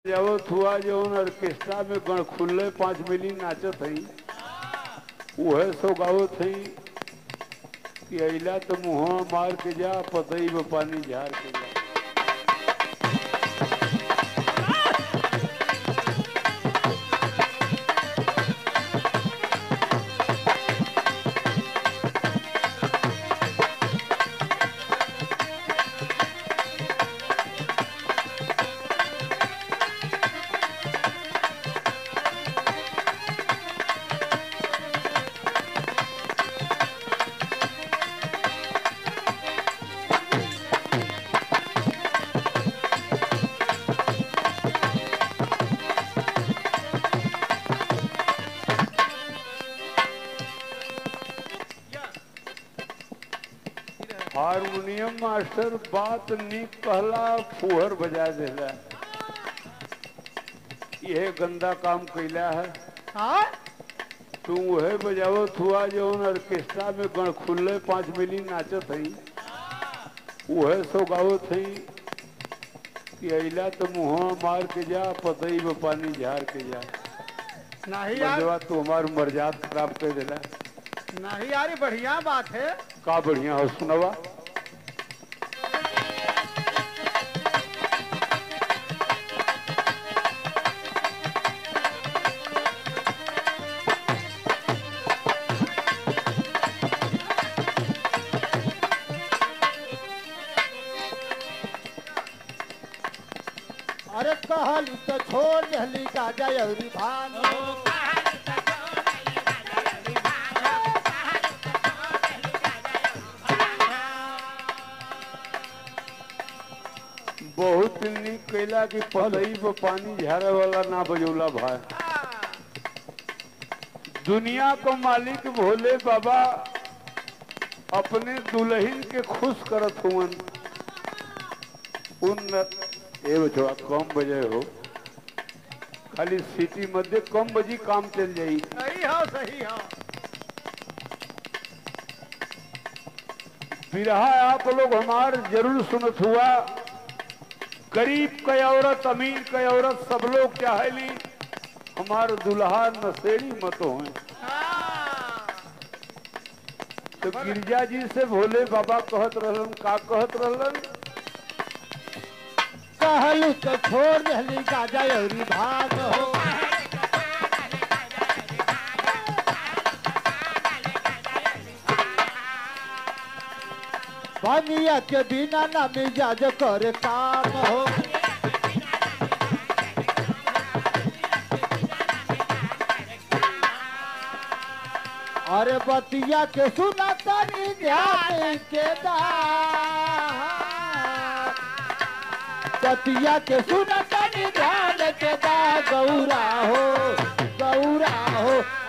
जावत हुआ जौन ऑर्केस्ट्रा में गण खुल्ले पांच मिली नाचत हई उहे सो गावत हई कि अइला तो मुँह मार के जा पतई में पानी झार के जा हारमोनियम मास्टर बात निक कहला फुहर बजा देला यह गंदा काम कैला है हाँ तू वह बजावत हुआ जौन ऑर्केस्ट्रा में गण खुल्ले पांच मिली नाचत हई वह सो गावत हई कि अइला तो मुँह मार के जा पतई में पानी झार के जा नहीं यार बजवा तू हमार मर्याद खराब कर देला नहीं यार ये बढ़िया बात है का बढ़िया हो सुनवा अरे कहली तो छोड़ दहली गाजा अउरी भांग बहुत निक कैला कि पतई में पानी झारे वाला ना बजौला भाई दुनिया को मालिक भोले बाबा अपने दुल्हन के खुश करत हुवन उन ए बचवा कम बजे हो खाली सिटी मध्य कम बजी काम चल जाई सही हो सही हो बिरहा आप लोग हमार जरूर सुनत हुआ गरीब के औरत अमीर के औरत सब लोग चाहेली हमार दुल्हा नशेड़ी मत हो हाँ। तो गिरजा जी से भोले बाबा कहत रहलन का कहत रहलन कहलू तो छोड़ दहली गाजा अउरी भांग हो बनिया के बिना ना मिजाज करे काम हो अरे बतिया के सुना तनी ध्यान के दा बतिया के सुना तनी ध्यान के दा गौरा हो गौरा हो